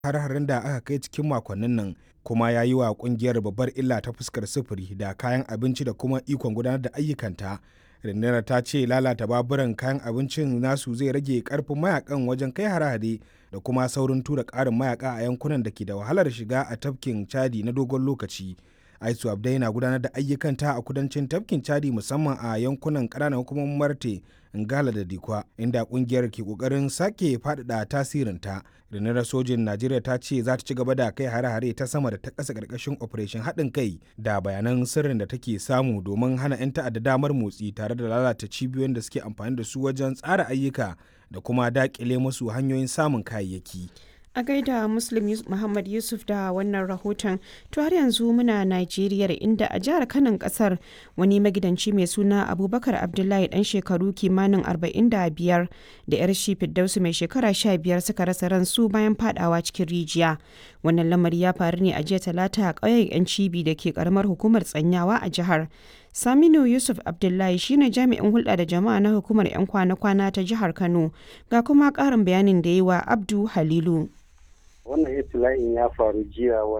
har-harin da aka kai cikin makonnin nan kuma ya yi wa kungiyar babbar illa ta fuskar sufuri da kayan abinci da kuma ikon gudanar da ayyukanta rundunar ta ce lalata baburan kayan abincin nasu zai rage karfin mayakan wajen kai hare-hare da kuma saurin tura karin mayaka a yankunan da ke da wahalar shiga a tafkin chadi na dogon lokaci aisu abdai na gudanar da ayyukanta a kudancin tafkin chadi musamman a yankunan ƙananan hukumomin marte ngala da dikwa inda kungiyar ke kokarin sake faɗaɗa tasirinta rundunar sojin najeriya ta ce za ta ci gaba da kai hare-hare ta sama da ta ƙasa ƙarƙashin operation haɗin kai da bayanan sirrin da take samu domin hana 'yan ta'adda damar motsi tare da lalata cibiyoyin da suke amfani da su wajen tsara ayyuka da kuma daƙile musu hanyoyin samun kayayyaki. a gaida muslim muhammad yusuf da wannan rahoton to har yanzu muna najeriya inda a jihar kanan kasar wani magidanci mai suna abubakar abdullahi dan shekaru kimanin 45 da yar shi firdausu mai shekara 15 suka rasa ransu bayan fadawa cikin rijiya wannan lamari ya faru ne a jiya talata a ƙauyen yan cibi da ke karamar hukumar tsanyawa a jihar Saminu Yusuf Abdullahi shine jami'in hulɗa da jama'a na hukumar 'yan kwana-kwana ta jihar Kano ga kuma ƙarin bayanin da yi wa Abdu Halilu. wannan itila'in ya faru jiya